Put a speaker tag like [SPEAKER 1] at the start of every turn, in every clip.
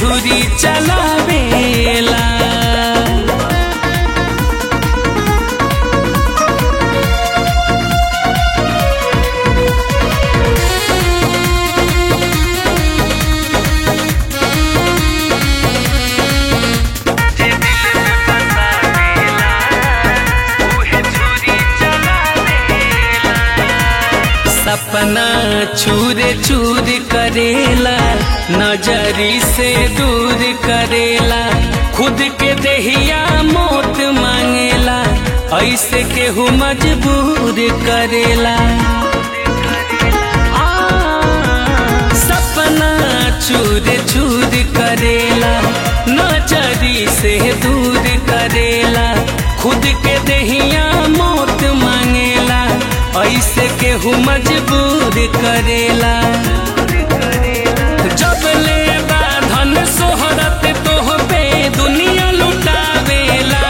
[SPEAKER 1] छुरी चलावेला सपना चूर चूर करेला नजरी से दूर करेला खुद के देहिया मौत मांगेला ऐसे केहू मजबूर करेला आ, सपना चूर चूर करेला नजरी से दूर करेला खुद के देहिया मौत मांगेला ऐसे केहू मजबूर करेला जब ले धन सोहरत तोह पे दुनिया लुटावेला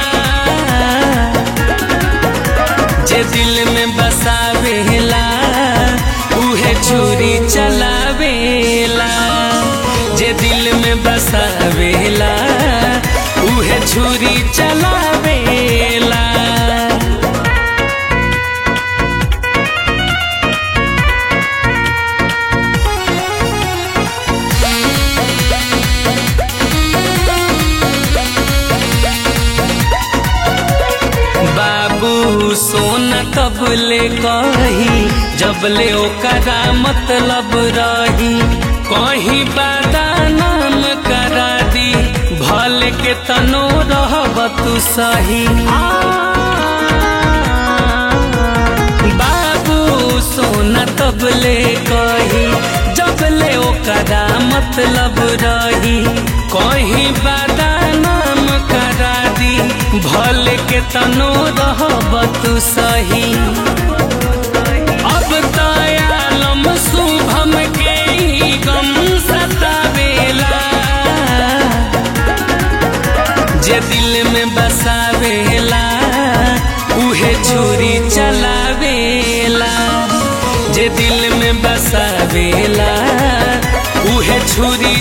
[SPEAKER 1] जे दिल में बसावेला उहे छुरी चलावेला जे दिल में बसावेला उहे छुरी चलावेला बाबू सोना कब ले कही जब ले ओकरा मतलब रही कहीं बादा नाम करा दी भले के तनो रहब तू सही आ, बाबू सोना तब ले कही जब ले ओकरा मतलब रही कहीं बादा नाम करा दी भले के तनो रहब तू सही अब तयालम शुभम के ही गम सतावेला जे दिल में बसावेला उहे छुरी चलावेला जे दिल में बसावेला उहे छुरी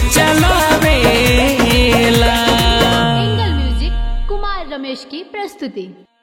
[SPEAKER 1] चलावेला
[SPEAKER 2] एंगल म्यूजिक कुमार रमेश की प्रस्तुति